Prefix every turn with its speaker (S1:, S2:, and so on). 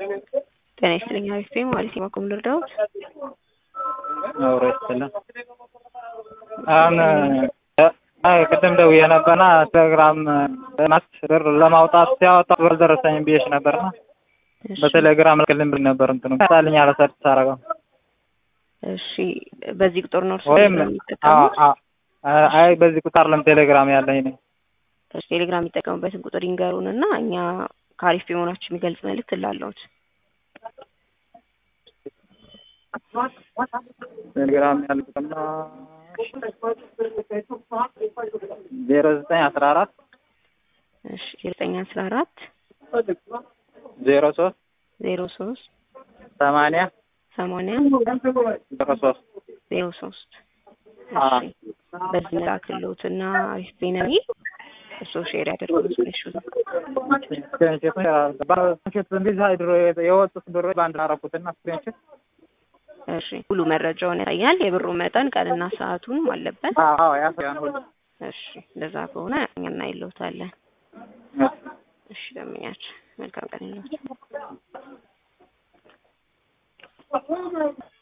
S1: ጤና ይስጥልኝ አሪፍ ነኝ ማለት የማቆም ልርዳዎት?
S2: አብሮ ይስጥልን። አሁን አይ ቅድም ደውዬ ነበርና ቴሌግራም ማት ብር ለማውጣት ሲያወጣ ብር ደረሰኝ ብዬሽ ነበርና በቴሌግራም ልክልኝ ብሎኝ ነበር እንትኑ ታልኝ አለ ሰርች ሳረገው
S1: እሺ በዚህ ቁጥር ነው እርሱ
S2: ወይም
S1: የሚጠቀሙት?
S2: አይ በዚህ ቁጥር ለም ቴሌግራም ያለኝ ነኝ።
S1: እሺ ቴሌግራም የሚጠቀሙበትን ቁጥር ይንገሩን እና እኛ ከአሪፍ የመሆናችሁ የሚገልጽ መልእክት ላለሁት
S2: ቴሌግራም ያልኩትና ዜሮ ዘጠኝ አስራ አራት
S1: እሺ ዘጠኝ አስራ አራት
S2: ዜሮ ሶስት
S1: ዜሮ ሶስት
S2: ሰማንያ
S1: ሰማንያ
S2: ዜሮ ሶስት
S1: ዜሮ ሶስት
S2: አዎ።
S1: በዚህ መላክልዎት እና አሪፍ ቤነሪ እሱ ሼር ያደርጉት ስክሪንሾት
S2: ስክሪንሾት እንደዚህ ድሮ የወጡት ብሮ በአንድ አረኩትና ስክሪንሾት
S1: እሺ ሙሉ መረጃውን ያሳያል። የብሩ መጠን ቀንና ሰዓቱን አለበት።
S2: አዎ ያሳያን ሁሉ
S1: እሺ እንደዛ ከሆነ እኛ እናይለውታለን። እሺ ደምኛችሁ መልካም ቀን ይላችሁ።